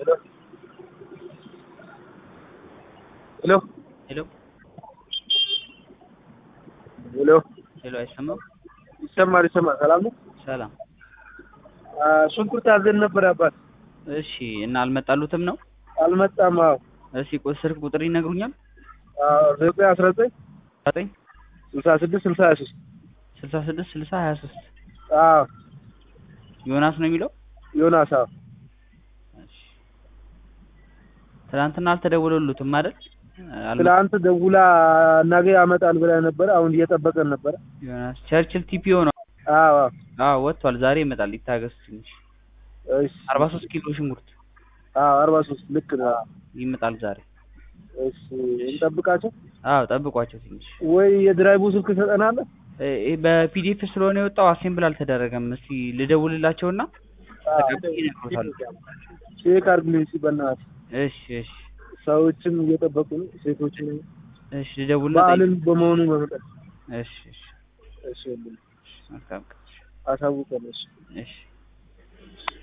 ሄሎ ሄሎ ሄሎ ሄሎ፣ አይሰማም? ይሰማል ይሰማል። ሰላም ነው። ሰላም። አ፣ ሽንኩርት አዘን ነበር አባት እሺ። እና አልመጣሉትም ነው? አልመጣም። አዎ እሺ፣ ቆይ ስልክ ቁጥር ይነግሩኛል? ዘጠኝ አስራ ዘጠኝ ዘጠኝ ስልሳ ስድስት ስልሳ ሀያ ሶስት ስልሳ ስድስት ስልሳ ሀያ ሶስት አዎ ዮናስ ነው የሚለው? ዮናስ አዎ እሺ። ትናንትና አልተደወለሉትም አይደል? አልመ- ትላንት ደውላ ነገ ያመጣል ብላ ነበረ። አሁን እየጠበቀን ነበረ። ዮናስ ቸርችል ቲፒኦ ነው። አዎ አዎ አዎ ወጥቷል። ዛሬ ይመጣል። ይታገስ ትንሽ። እሺ አርባ ሶስት ኪሎ ሽንኩርት አዎ አርባ ሶስት ልክ ነው። ይመጣል ዛሬ። እሺ እንጠብቃቸው አዎ ጠብቋቸው ትንሽ። ወይ የድራይቡ ስልክ ሰጠናለ። እ- እ- በፒዲኤፍ ስለሆነ የወጣው አሴምብል አልተደረገም። እስቲ ልደውልላቸውና ተቀብዬ እነግሮታለሁ። ቼክ አድርግልኝ እስኪ በእናትህ። እሺ እሺ ሰዎችም እየጠበቁ ነው፣ ሴቶችም እሺ ልደውልና በዓልን በመሆኑ በመጠን እሺ እሺ እሺ መልካም ቀን። አሳውቀን እሺ እሺ